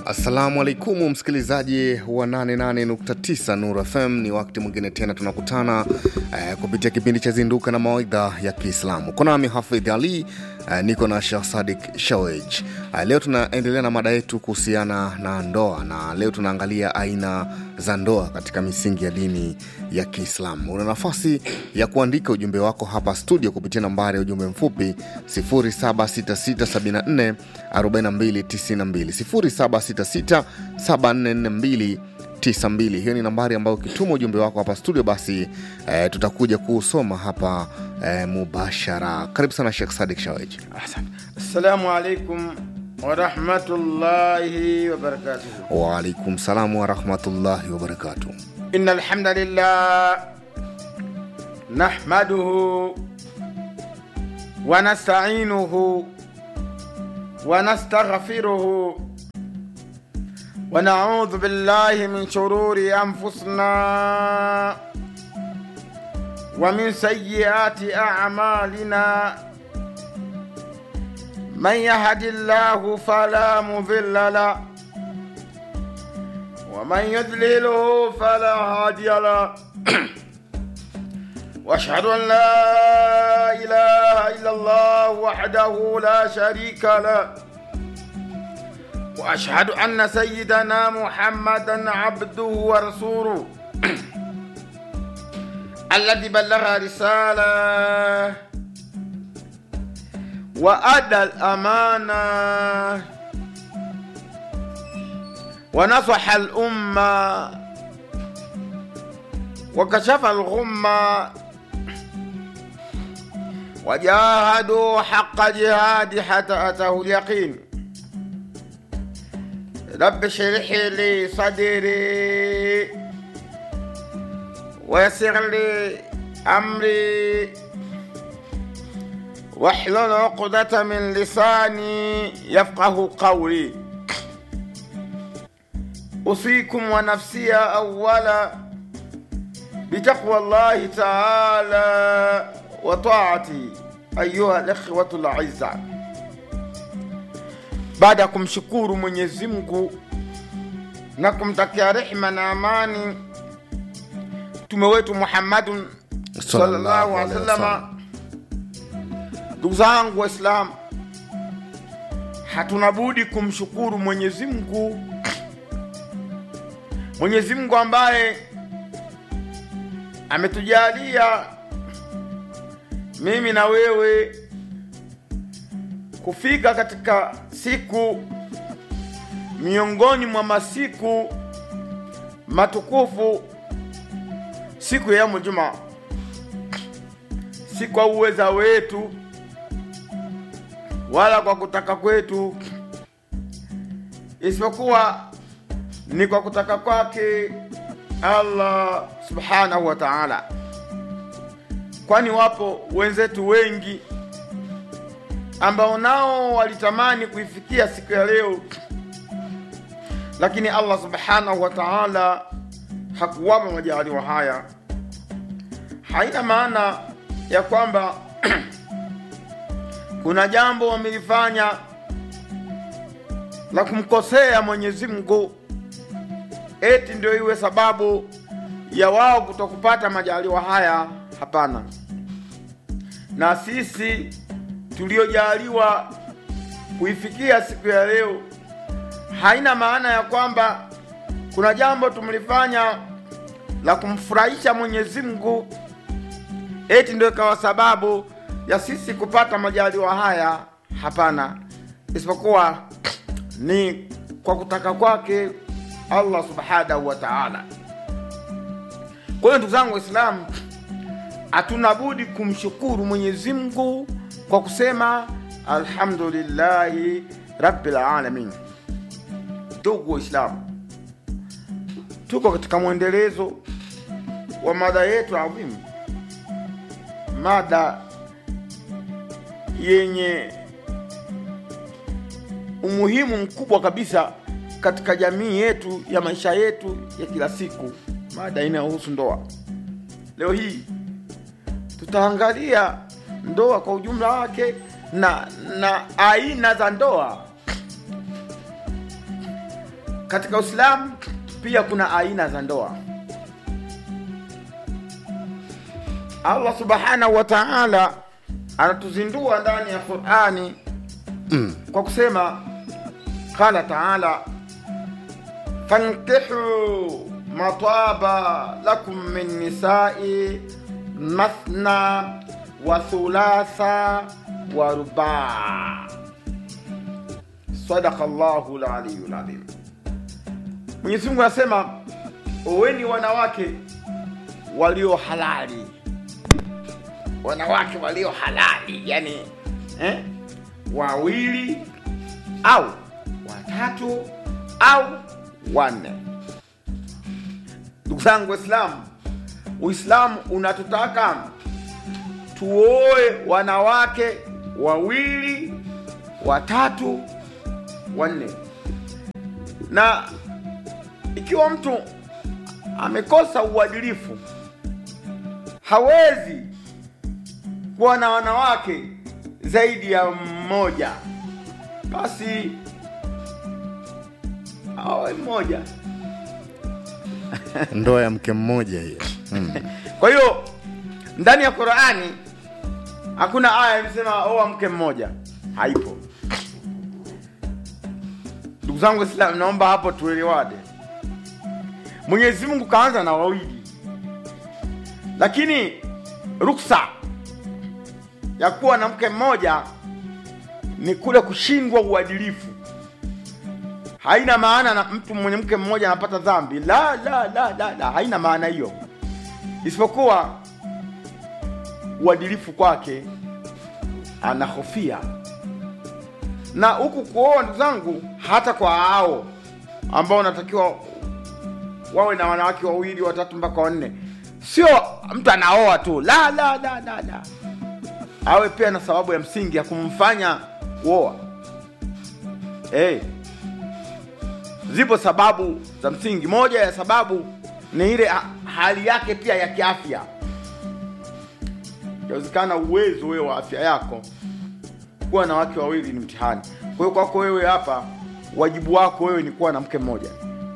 Assalamu alaikum msikilizaji wa 88.9 Nur FM, ni wakati mwingine tena tunakutana eh, kupitia kipindi cha Zinduka na Mawaidha ya Kiislamu. Kuna nami Hafidh Ali eh, niko na Sheikh Sadik Shawej. Eh, leo tunaendelea na mada yetu kuhusiana na ndoa, na leo tunaangalia aina za ndoa katika misingi ya dini ya Kiislamu. Una nafasi ya kuandika ujumbe wako hapa studio kupitia nambari ya ujumbe mfupi 0766744292 0766744292. Hiyo ni nambari ambayo ukituma ujumbe wako hapa studio, basi eh, tutakuja kuusoma hapa eh, mubashara. Karibu sana Sheikh Sadik Shawej. Asante. Assalamu alaikum warahmatullahi wabarakatuhu. Waalaikum salamu warahmatullahi wabarakatuh. Inna alhamdulillah nahmaduhu wa nasta'inuhu wa nastaghfiruhu wa na'udhu billahi min shururi anfusina wa min sayyiati a'malina من يهد الله فلا مضل له ومن يضلله فلا هادي له واشهد ان لا اله الا الله وحده لا شريك له واشهد ان سيدنا محمدا عبده ورسوله الذي بلغ رساله وأدى الأمانة ونصح الأمة وكشف الغمة وجاهدوا حق جهاد حتى أتاه اليقين رب اشرح لي صدري ويسر لي أمري واحلل عقدة من لساني يفقه قولي أوصيكم ونفسي أولا بتقوى الله تعالى وطاعتي أيها الإخوة الأعزاء baada ya kumshukuru Mwenyezi Mungu na kumtakia rehma na amani mtume wetu Muhammadun sallallahu alaihi wasallam Ndugu zangu Waislamu, hatuna budi kumshukuru Mwenyezi Mungu, Mwenyezi Mungu ambaye ametujalia mimi na wewe kufika katika siku miongoni mwa masiku matukufu, siku ya yaumul Jumaa, si kwa uweza wetu wala kwa kutaka kwetu, isipokuwa ni kwa kutaka kwake Allah subhanahu wa ta'ala, kwani wapo wenzetu wengi ambao nao walitamani kuifikia siku ya leo, lakini Allah subhanahu wa ta'ala hakuwapa majaliwa haya. Haina maana ya kwamba kuna jambo wamelifanya la kumkosea Mwenyezi Mungu, eti ndio iwe sababu ya wao kutokupata majaliwa haya. Hapana, na sisi tuliojaliwa kuifikia siku ya leo, haina maana ya kwamba kuna jambo tumlifanya la kumfurahisha Mwenyezi Mungu, eti ndio ikawa sababu ya sisi kupata majaliwa haya. Hapana, isipokuwa ni kwa kutaka kwake Allah subhanahu wa ta'ala. Kwa hiyo ndugu zangu Waislamu, hatuna budi kumshukuru Mwenyezi Mungu kwa kusema alhamdulillahi rabbil alamin. Ndugu Waislamu, tuko katika mwendelezo wa mada yetu adhimu, mada yenye umuhimu mkubwa kabisa katika jamii yetu ya maisha yetu ya kila siku, mada inayohusu ndoa. Leo hii tutaangalia ndoa kwa ujumla wake na na aina za ndoa katika Uislamu pia kuna aina za ndoa. Allah subhanahu wa ta'ala anatuzindua ndani ya Qur'ani Mm. kwa kusema qala ta'ala fankihu mataba lakum min nisai mathna wa thulatha wa rubaa sadaqa Allahu al-aliyyul azim. Mwenyezi Mungu anasema oweni wanawake walio halali, wanawake walio halali, yani eh, wawili au watatu au wanne. Ndugu zangu Waislamu, Uislamu unatutaka tuoe wanawake wawili, watatu, wanne, na ikiwa mtu amekosa uadilifu, hawezi kuwa na wanawake zaidi ya mmoja, basi awe mmoja. ndoa ya mke mmoja hiyo mm. Kwa hiyo ndani ya Qur'ani hakuna aya imesema oa mke mmoja, haipo. Ndugu zangu Waislamu, naomba hapo tuelewane. Mwenyezi Mungu kaanza na wawili, lakini ruksa ya kuwa na mke mmoja ni kule kushindwa uadilifu. Haina maana na mtu mwenye mke mmoja anapata dhambi, la la la la, la. haina maana hiyo, isipokuwa uadilifu kwake anahofia. Na huku kuoa, ndugu zangu, hata kwa hao ambao wanatakiwa wawe na wanawake wawili watatu mpaka wanne, sio mtu anaoa tu, la la la la la, awe pia na sababu ya msingi ya kumfanya kuoa. Hey, zipo sababu za msingi. Moja ya sababu ni ile ha- hali yake pia ya kiafya. Inawezekana uwezo wewe wa afya yako kuwa na wake wawili ni mtihani. Kwa hiyo kwako wewe hapa, wajibu wako wewe ni kuwa na mke mmoja.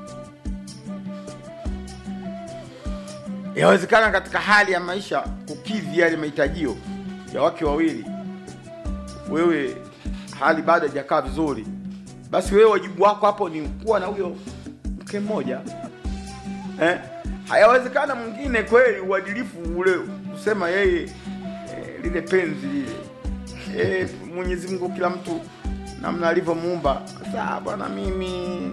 Inawezekana katika hali ya maisha kukidhi yale mahitajio ya wake wawili, wewe hali bado haijakaa vizuri, basi wewe wajibu wako hapo ni kuwa na huyo mke mmoja eh? Hayawezekana mwingine kweli uadilifu ule kusema yeye eh, lile penzi lile eh, Mwenyezi Mungu kila mtu namna alivyomuumba. Sasa bwana, mimi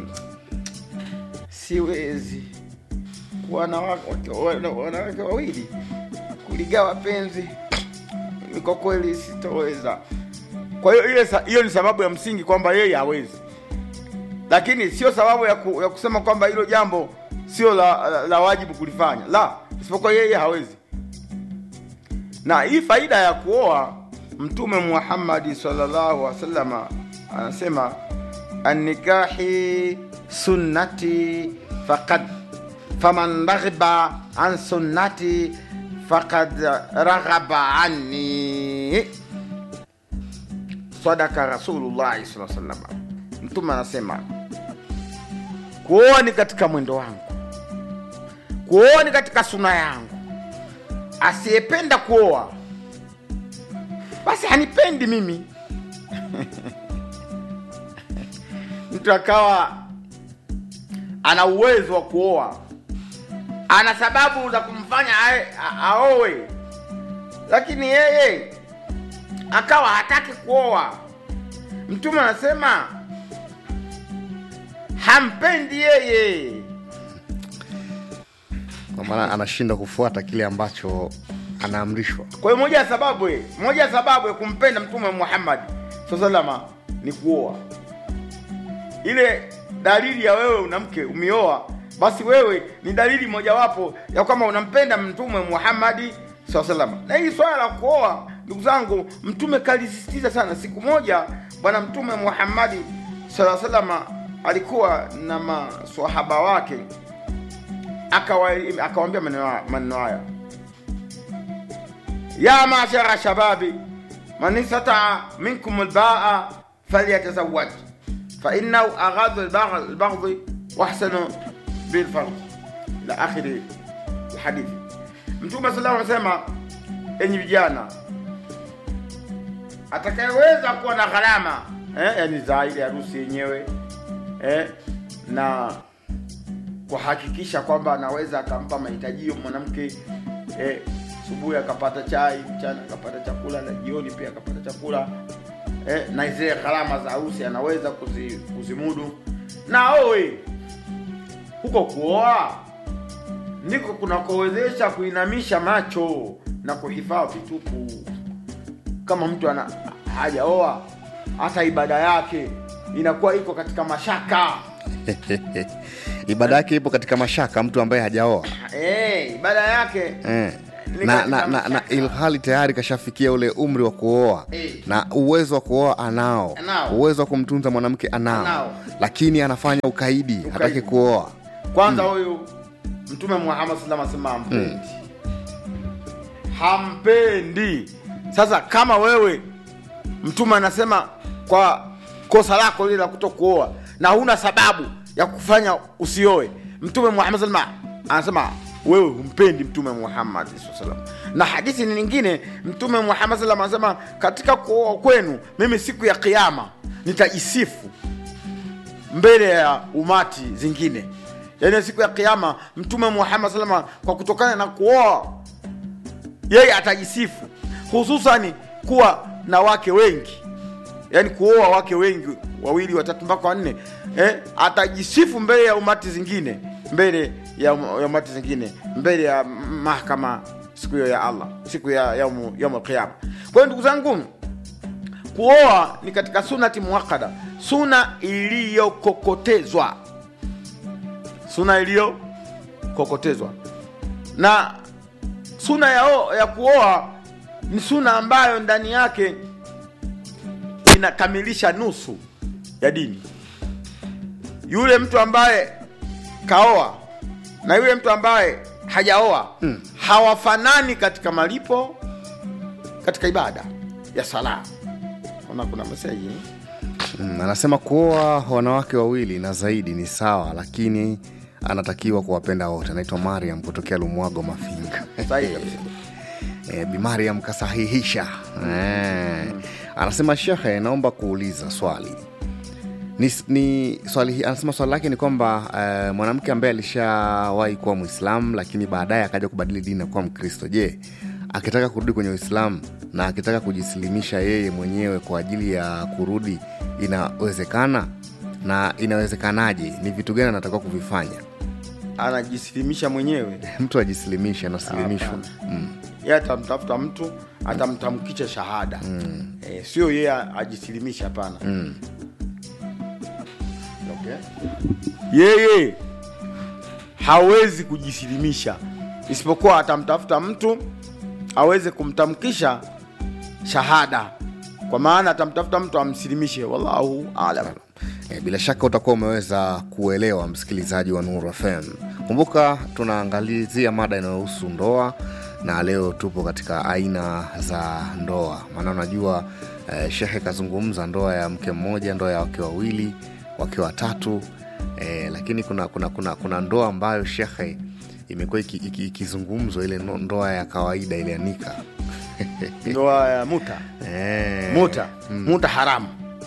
siwezi kuwa na wa- wake- wana- wanawake wawili kuligawa penzi, mimi kwa kweli sitoweza. Kwa hiyo ile sa- hiyo ni sababu ya msingi kwamba yeye hawezi, lakini sio sababu ya, ku, ya kusema kwamba hilo jambo sio la, la, la wajibu kulifanya, la, isipokuwa yeye hawezi. Na hii faida ya kuoa, Mtume Muhammad sallallahu alaihi wasallam anasema annikahi sunnati faqad faman raghiba an sunnati faqad raghaba anni sadaka rasulullahi sallallahu alaihi wasallam mtume anasema kuoa ni katika mwendo wangu kuoa ni katika suna yangu asiyependa kuoa basi hanipendi mimi mtu akawa ana uwezo wa kuoa ana sababu za kumfanya ae- a- aowe lakini yeye akawa hataki kuoa mtume anasema hampendi yeye kwa maana anashindwa kufuata kile ambacho anaamrishwa kwa hiyo moja ya sababu eh, moja ya sababu ya kumpenda mtume Muhammad salama ni kuoa. Ile dalili ya wewe una mke umeoa, basi wewe ni dalili mojawapo ya kwamba unampenda mtume Muhammad salama. Na hii swala la kuoa, ndugu zangu, mtume kalisisitiza sana. Siku moja bwana mtume Muhammad salama alikuwa na maswahaba wake, akawa- akawaambia maneno haya- maneno haya يا معشر شبابي من استطاع منكم الباء فليتزوج فإنه أغض البغض البغض wahsanu bilfarj ila akhiri lhadithi mtume sallallahu alaihi wasallam enyi vijana atakayeweza kuwa na gharama eh, yani za ile harusi yenyewe eh, na kuhakikisha kwamba anaweza akampa mahitajio mwanamke eh, asubuhi akapata chai, mchana akapata chakula na jioni pia akapata chakula eh, na zile gharama za harusi anaweza kuzi, kuzimudu. Na owe huko kuoa ndiko kunakowezesha kuinamisha macho na kuhifadhi tupu. Kama mtu ana hajaoa, hata ibada yake inakuwa iko katika mashaka. ibada yake ipo katika mashaka mtu ambaye hajaoa Eh, ibada yake eh. Ni na, katika na, na, na mashaka. ilhali tayari kashafikia ule umri wa kuoa Eh. na uwezo wa kuoa anao Anao. uwezo wa kumtunza mwanamke anao, Anao. lakini anafanya ukaidi, hataki kuoa kwanza huyu mtume muhammad sallam asema hampendi hampendi sasa kama wewe mtume anasema kwa kosa lako lile la kuto kuoa na huna sababu ya kufanya usioe mtume muhammad sallam anasema wewe humpendi mtume muhammad sallam na hadithi nyingine mtume muhammad sallam anasema katika kuoa kwenu mimi siku ya kiama nitajisifu mbele ya umati zingine yaani siku ya kiama mtume muhammad salama kwa kutokana na kuoa yeye atajisifu hususani kuwa na wake wengi yaani kuoa wake wengi wawili watatu mpaka wanne eh, atajisifu mbele ya umati zingine mbele ya, um- ya umati zingine mbele ya mahakama siku hiyo ya allah siku ya yaumu yaumu qiyama kwa hiyo ndugu zangu kuoa ni katika sunati muakada suna iliyokokotezwa suna iliyokokotezwa na suna ya, o, ya kuoa ni suna ambayo ndani yake inakamilisha nusu ya dini yule mtu ambaye kaoa na yule mtu ambaye hajaoa hmm. hawafanani katika malipo katika ibada ya sala ona kuna meseji mm, anasema kuoa wanawake wawili na zaidi ni sawa lakini anatakiwa kuwapenda wote anaitwa mariam kutokea lumwago mafinga sahihi kabisa e, bi mariam kasahihisha e, anasema shekhe naomba kuuliza swali ni, ni swali hi- anasema swali lake ni kwamba uh, mwanamke ambaye alishawahi kuwa mwislamu lakini baadaye akaja kubadili dini na kuwa mkristo je akitaka kurudi kwenye uislamu na akitaka kujisilimisha yeye mwenyewe kwa ajili ya kurudi inawezekana na inawezekanaje ni vitu gani anatakiwa kuvifanya anajisilimisha mwenyewe mtu ajisilimishe anasilimishwa mm. ye atamtafuta mtu atamtamkisha shahada mm. e, sio yeye ajisilimisha hapana Mm. okay. yeye hawezi kujisilimisha isipokuwa atamtafuta mtu aweze kumtamkisha shahada kwa maana atamtafuta mtu amsilimishe wallahu alam E, bila shaka utakuwa umeweza kuelewa msikilizaji wa Nuru FM. Kumbuka tunaangalizia mada inayohusu ndoa na leo tupo katika aina za ndoa, maana unajua eh, shehe kazungumza ndoa ya mke mmoja, ndoa ya wake wawili, wake watatu eh, lakini kuna, kuna, kuna, kuna ndoa ambayo shehe imekuwa iki- iki- ikizungumzwa ile no- ndoa ya kawaida ile ya nika ndoa ya muta eh, muta muta haramu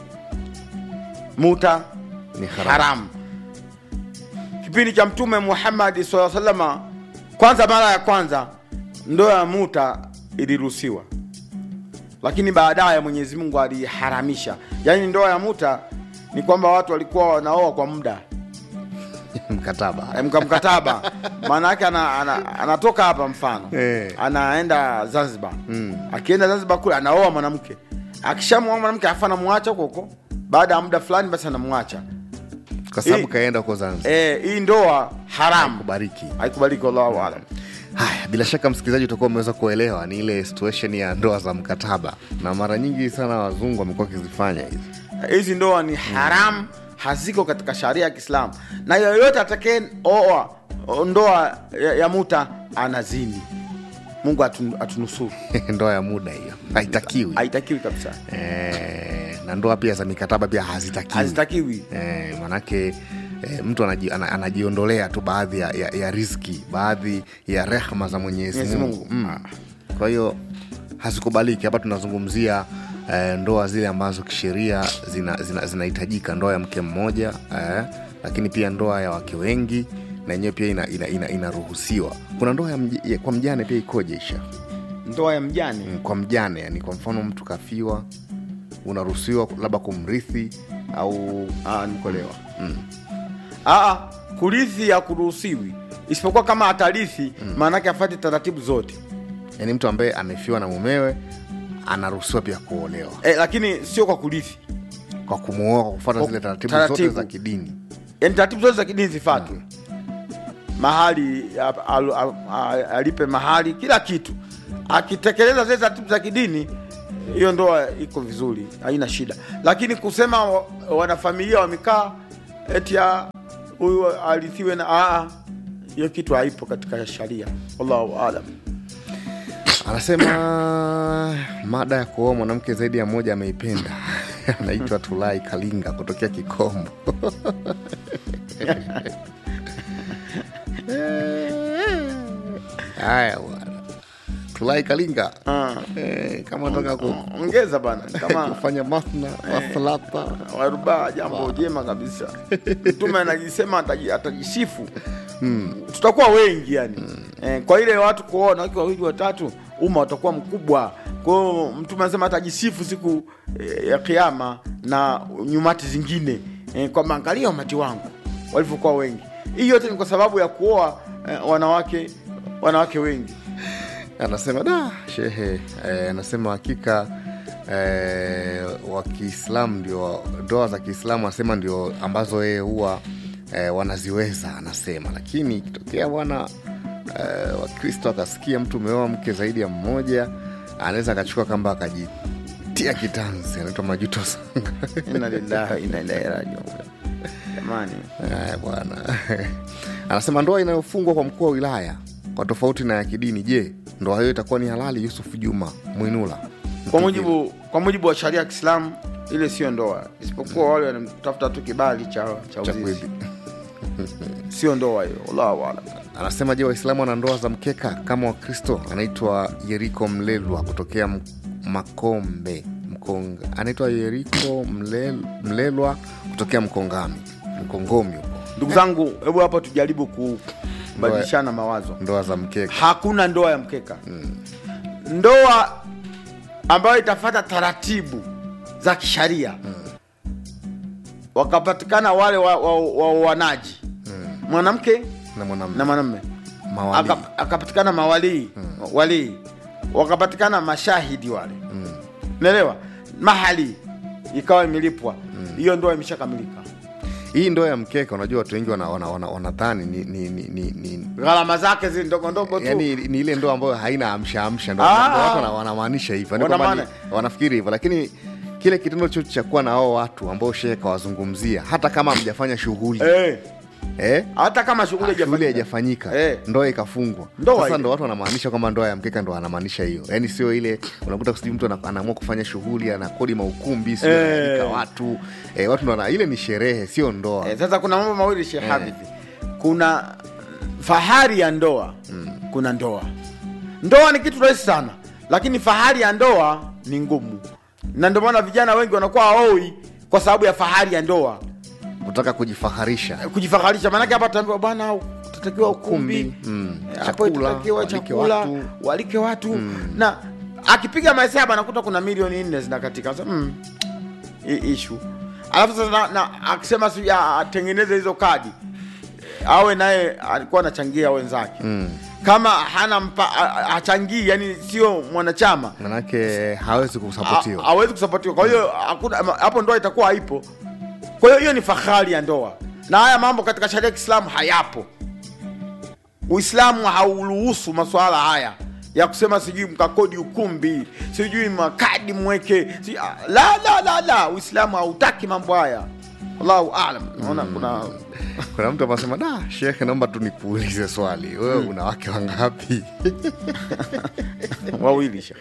muta ni haramu. haramu kipindi cha mtume muhammadi saa salama kwanza mara ya kwanza ndoa ya muta iliruhusiwa lakini baadaye mwenyezi mungu aliharamisha yaani ndoa ya muta ni kwamba watu walikuwa wanaoa kwa muda mkataba Eh, mka- mkataba maana yake ana, ana, anatoka hapa mfano Eh. anaenda zanzibar akienda zanzibar kule anaoa mwanamke akishamwoa mwanamke afa anamwacha huko huko baada ya muda fulani basi anamwacha kwa sababu Hii- kaenda huko Zanzibar. Eh, hii ndoa haramu Kubariki. haikubaliki wallahu alam Haya, bila shaka msikilizaji, utakuwa umeweza kuelewa ni ile situation ya ndoa za mkataba, na mara nyingi sana wazungu wamekuwa wakizifanya hizi. hizi ndoa ni haramu haziko katika sharia ya kiislamu na yoyote atakaye oa o- ndoa ya, ya muta anazini mungu atun, atunusuru ndoa ya muda hiyo haitakiwi. haitakiwi kabisa Eh, na ndoa pia za mikataba pia hazitakiwi. hazitakiwi Eh, manake e, mtu anaji, ana, anajiondolea tu baadhi ya, ya, ya riziki baadhi ya rehma za mwenyezi Mwenyezi mungu Mungu. mm. kwa hiyo hazikubaliki hapa tunazungumzia eh, ndoa zile ambazo kisheria zinahitajika zina, zinahitajika, ndoa ya mke mmoja eh, lakini pia ndoa ya wake wengi na yenyewe pia inaruhusiwa ina, ina, inaruhusiwa. kuna ndoa ya mj, ya, kwa mjane pia ikoje isha ndoa ya mjane Mm, kwa mjane yani kwa mfano mtu kafiwa unaruhusiwa labda kumrithi au Ah, nikolewa Ah, kurithi ya kuruhusiwi isipokuwa kama atarithi maanake afate taratibu zote yani mtu ambaye amefiwa na mumewe anaruhusiwa pia kuolewa eh, lakini sio kwa kurithi kwa kumuoa kwa kufuata Kwa zile taratibu, zote taratibu. za kidini yani taratibu zote za kidini zifatwe mahali a- a- a- a- alipe mahali kila kitu akitekeleza zile taratibu za kidini hiyo ndoa iko vizuri haina shida lakini kusema wa- wanafamilia wamekaa eti ya huyu arithiwe na aa hiyo kitu haipo katika sharia wallahu alam anasema mada ya kuoa mwanamke zaidi ya mmoja ameipenda anaitwa tulai kalinga kutokea kikombo haya bwana tulai kalinga Ah. eh, kama nataka ku, ongeza bana kama kufanya masna wasalata warubaa jambo jema kabisa mtume anajisema ataji- atajisifu tutakuwa wengi yani eh, kwa ile watu kuona wakiwa wawili watatu umma utakuwa mkubwa kwa hiyo mtume anasema atajisifu siku eh, ya kiama na nyumati zingine eh, kwamba angalia umati wangu walivyokuwa wengi hii yote ni kwa sababu ya kuoa eh, wanawake wanawake wengi anasema da shehe eh, anasema hakika eh, wa kiislamu ndio ndoa za kiislamu anasema ndio ambazo yeye huwa eh, wanaziweza anasema lakini ikitokea bwana eh, wakristo akasikia mtu umeoa mke zaidi ya mmoja anaweza akachukua kamba akajitia kitanzi anaitwa majuto sanga inna lillahi wa inna ilaihi rajiun jamani Haya bwana anasema ndoa inayofungwa kwa mkuu wa wilaya kwa tofauti na ya kidini je ndoa hiyo itakuwa ni halali yusuf juma mwinula kwa mujibu kwa mujibu wa sharia ya Kiislamu ile sio ndoa, isipokuwa wale wanatafuta tu kibali cha cha Cha uzizi, kweli. sio ndoa hiyo. Wallahu aalam. anasema je waislamu wana ndoa za mkeka kama wakristo anaitwa yeriko mlelwa kutokea M- makombe mkonga anaitwa yeriko Mlel, mlelwa kutokea mkongami mkongomi huko Ndugu zangu, hebu hapa tujaribu kubadilishana mawazo. ndoa za mkeka Hakuna ndoa ya mkeka. Ndoa ambayo itafata taratibu za kisharia, wakapatikana wale waoanaji wa, wa, waoanaji. mwanamke na mwanamume na mwanamume mawali Aka- akapatikana mawalii walii wakapatikana mashahidi wale naelewa mahali ikawa imelipwa hiyo ndoa imeshakamilika hii ndoa ya mkeka unajua watu wengi wanadhani wana, wana, wanadhani ni, ni, ni, ni, ni gharama zake zile ndogo ndogo tu yani ni ile ndoa ambayo haina amsha amsha ndo Ah. ndo watu wana- wanamaanisha hivyo Yaani kwamba Wanamaana- ni- wanafikiri hivyo lakini kile kitendo chote cha kuwa na hao watu ambao shehe kawazungumzia hata kama hamjafanya shughuli eh, eh? hata kama shughuli shughuli haijafanyika. haijafanyika Eh. ndoa ikafungwa Ndoa sasa ile. ndo watu wanamaanisha kwamba ndoa ya mkeka ndo anamaanisha hiyo yaani sio ile unakuta sijui mtu ana- anaamua kufanya shughuli anakodi maukumbi sio Eh. analika watu eh, watu ndo wana- ile ni sherehe sio ndoa Eh, sasa kuna mambo mawili Sheikh Hafidh. Kuna fahari ya ndoa, kuna ndoa. Ndoa ni kitu rahisi sana, lakini fahari ya ndoa ni ngumu, na ndio maana vijana wengi wanakuwa haoi kwa sababu ya fahari ya ndoa, kutaka kujifaharisha kujifaharisha. Maanake hapa tunaambiwa bwana, utatakiwa ukumbi, Ukumbi, mm, hapo chakula, itatakiwa walike chakula, watu. walike watu na akipiga mahesabu anakuta kuna milioni nne zinakatika. Sasa, mm, hii issue alafu sasa na, na akisema si ya- atengeneze hizo kadi awe naye alikuwa anachangia wenzake mm. kama hana mpa, a- a- hachangii yani sio mwanachama manake hawezi a- kusapotiwa hawezi kusapotiwa kwa hiyo hakuna hapo ndoa itakuwa haipo kwa hiyo hiyo ni fahari ya ndoa na haya mambo katika sharia ya kiislamu hayapo uislamu hauruhusu masuala haya ya kusema sijui mkakodi ukumbi sijui makadi mweke si, la la la la uislamu hautaki mambo haya allahu alam naona kuna kuna mtu anasema da shekhe naomba tu nikuulize swali wewe una wake wangapi wawili sha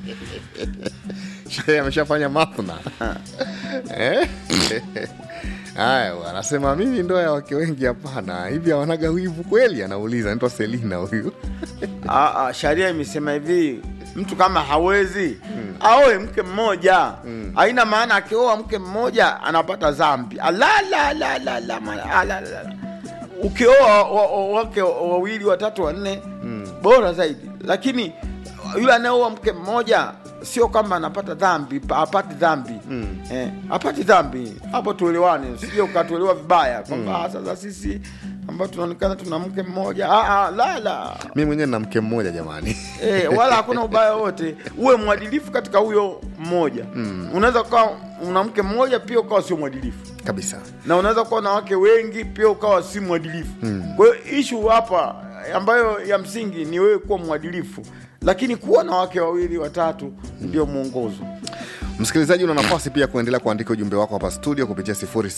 shehe ameshafanya mathna Eh? haya anasema mimi ndoa ya wake wengi hapana hivi hawanaga wivu kweli anauliza naitwa selina huyu Ah, ah, sharia imesema hivi mtu kama hawezi aoe mke mmoja haina maana akioa mke mmoja anapata dhambi ala la la la la ma- ala, la, la. ukioa wa- wa- wake wawili watatu wanne bora zaidi lakini yule anayeoa mke mmoja sio kwamba anapata dhambi pa- apati dhambi eh, apati dhambi hapo tuelewane sio ukatuelewa vibaya kwamba "Ah, sasa sisi ambao tunaonekana tuna mke mmoja ah, ah, la la mi mwenyewe na mke mmoja jamani Eh, wala hakuna ubaya wote uwe mwadilifu katika huyo mmoja mm. unaweza ukawa una mke mmoja pia ukawa sio mwadilifu kabisa na unaweza kuwa na wake wengi pia ukawa si mwadilifu mm. kwa hiyo ishu hapa ambayo ya msingi ni wewe kuwa mwadilifu lakini kuwa na wake wawili watatu ndio mwongozo msikilizaji una nafasi pia kuendelea kuandika ujumbe wako hapa studio kupitia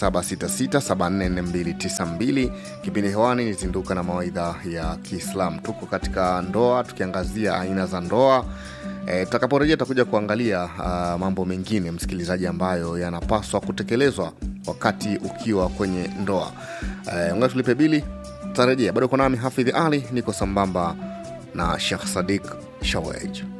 0766744292 kipindi hewani nizinduka na mawaidha ya kiislam tuko katika ndoa tukiangazia aina za ndoa E, tutakaporejea tutakuja kuangalia uh, mambo mengine msikilizaji ambayo yanapaswa kutekelezwa wakati ukiwa kwenye ndoa e, unga tulipe bili tutarejea bado uko nami hafidhi ali niko sambamba na shekh sadik shawej